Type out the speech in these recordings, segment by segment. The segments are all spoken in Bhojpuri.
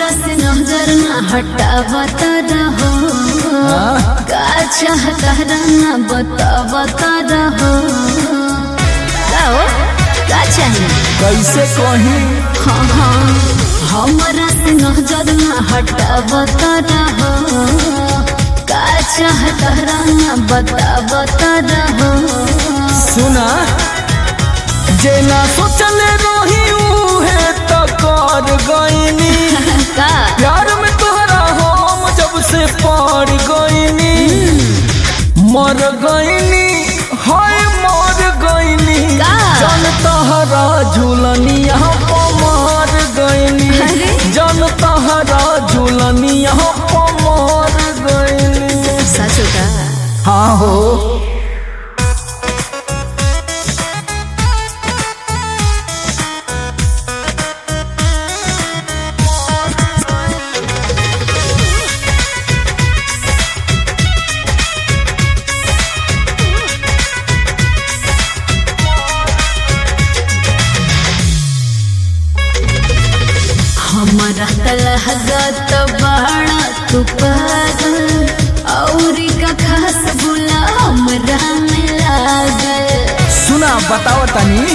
हमरा से नजर न हटावत रहो का चाहता रहना बतावत रहो का हो का चाहिए कैसे कही हाँ हाँ हमरा से नजर न हटावत रहो का चाहता रहना बतावत रहो सुना जेना सोचले रही उहे त कर गईनी का प्यार में तोहरा हम जब से पड़ गईनी मर गईनी हाय मर गईनी का? जन तहरा झूलनिया मर गईनी अरे? जन तहरा झूलनिया मर गईनी सच का हाँ हो हमारा तलहगत बाड़ा तू पागल औरी का खास बुला हमरा में लागल सुना बताओ तनी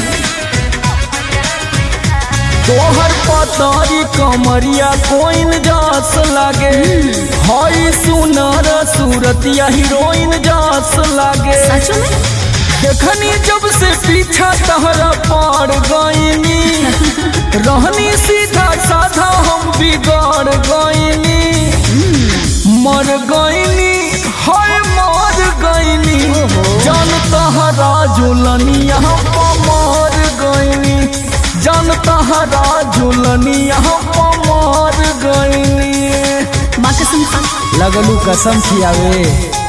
तोहर पतरी कमरिया कोइन जास लागे हई सुनर सूरतिया हीरोइन जास लागे सच में देखनी जब से पीछा तहरा पड़ गईनी रहनी सीधा साधा हम बिगड़ गईनी मर गईनी हाय मर गईनी जन तहरा झुलनिया मर गईनी जन तहरा झुलनिया मर गईनी माँ कसम खा लगलू कसम खियावे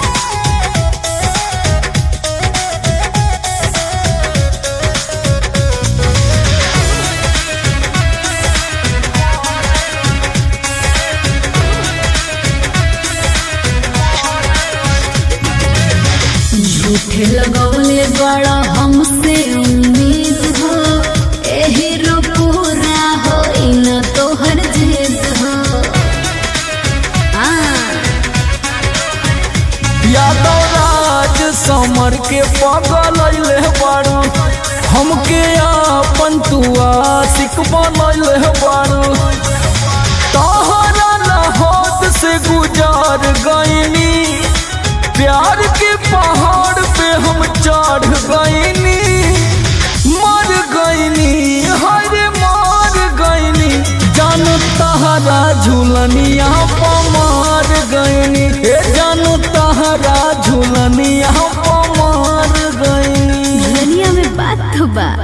झूठे लगौले बड़ा हमसे उम्मीद हो एही रो पूरा हो इन तोहर जिद हो हाँ यादव राज समर के पगल अइले बारू हमके आपन तू आशिक बनैले बारू तोहरा लहोद से गुजार गईनी प्यार के पहाड़ पे हम चढ़ गईनी मर गईनी हरे मर गईनी जान तहरा झूलनिया पमार गईनी ए जान तहरा झूलनिया पमार गईनी दुनिया में बात तो बा